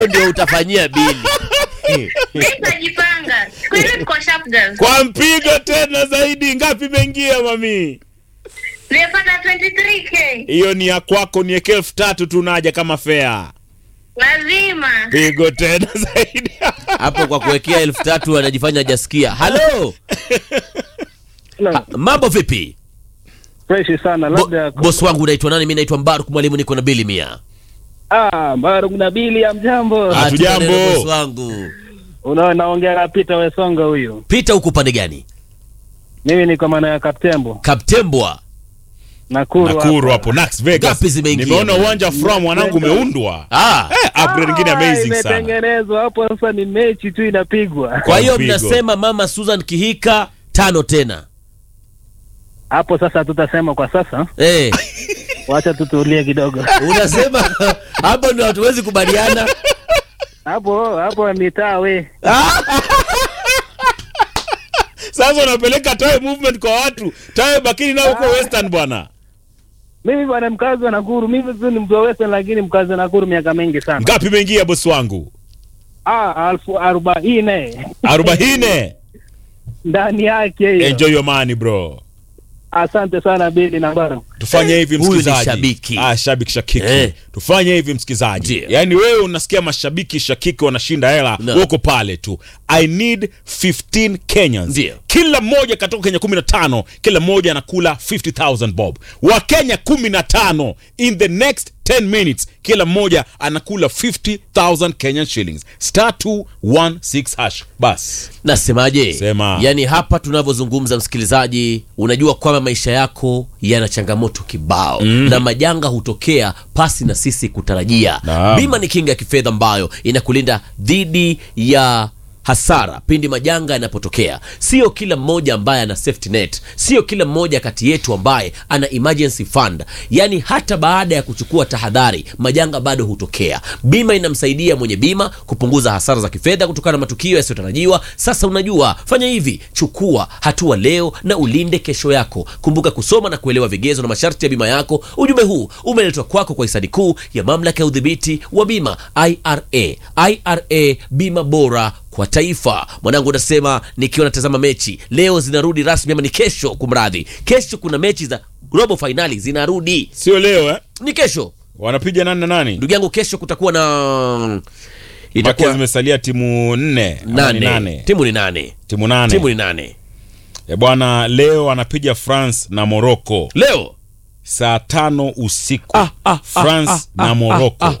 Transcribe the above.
ndio utafanyia bili Nitajipanga. Siku hizi tuko sharp girls. kwa mpigo tena zaidi ngapi imeingia mami Nimepata 23k. hiyo ni ya kwako nieke elfu tatu tunaja kama fea Lazima. pigo tena zaidi hapo kwa kuwekea elfu tatu anajifanya hajasikia halo Hello. mambo vipi Fresh sana Bo, labda bosi wangu unaitwa nani mi naitwa mbaruk mwalimu niko na bili mia ah Baruk na Bili ya mjambo. Ah. Ah, Hatujambo. tuna neno bosi wangu Unaona naongea na Peter Wesonga huyu. pita huku upande gani Mimi niko maana ya Kaptembo. kaptembwa Nakuru. nakuru hapa. hapo Nax Vegas Ngapi zimeingia? nimeona uwanja from mwanangu umeundwa ah. eh, upgrade nyingine Ah, amazing sana Imetengenezwa hapo sasa ni mechi tu inapigwa. kwa hiyo mpigo. mnasema mama susan kihika tano tena Hapo sasa tutasema kwa sasa. eh. Wacha tutulie kidogo. unasema hapo ndio hatuwezi kubaliana Hapo hapo mitaa we. sasa unapeleka tawe movement kwa watu tawe bakini nao huko western bwana Mimi bwana mkazi wa Nakuru, mimi tu ni mtu wa Western lakini mkazi wa Nakuru miaka mingi sana. ngapi imeingia bosi wangu Ah, alfu arobaini arobaini ndani yake hiyo. enjoy your money bro Asante sana Bili na Baruk. tufanye hivi Huyu ni msikizaji shabiki. ah, shabiki shakiki Eh. tufanye hivi msikizaji Ndio. yaani wewe unasikia mashabiki shakiki wanashinda hela No. wako pale tu i need 15 kenyans Ndio. kila mmoja katoka kenya 15 kila mmoja anakula 50000 bob wakenya 15 in the next 10 minutes kila mmoja anakula 50000 kenyan shillings star 216 hash bas nasemaje Sema. yaani hapa tunavyozungumza msikilizaji unajua kwamba maisha yako yana changamoto kibao mm. na majanga hutokea pasi na sisi kutarajia Naam. bima ni kinga ya kifedha ambayo inakulinda dhidi ya hasara pindi majanga yanapotokea sio kila mmoja ambaye ana safety net sio kila mmoja kati yetu ambaye ana emergency fund yaani hata baada ya kuchukua tahadhari majanga bado hutokea bima inamsaidia mwenye bima kupunguza hasara za kifedha kutokana na matukio yasiyotarajiwa sasa unajua fanya hivi chukua hatua leo na ulinde kesho yako kumbuka kusoma na kuelewa vigezo na masharti ya bima yako ujumbe huu umeletwa kwako kwa hisani kuu ya mamlaka ya udhibiti wa bima ira ira bima bora kwa taifa mwanangu unasema nikiwa natazama mechi leo zinarudi rasmi ama ni kesho kumradhi kesho kuna mechi za robo fainali zinarudi sio leo eh? ni kesho wanapiga nani na nani ndugu yangu kesho kutakuwa na Maana itakuwa zimesalia timu nne ama ni nane. nane timu ni nane timu nane timu ni nane Eh, bwana leo anapiga france na morocco leo saa tano usiku Ah, ah, ah, france ah, na ah, morocco ah,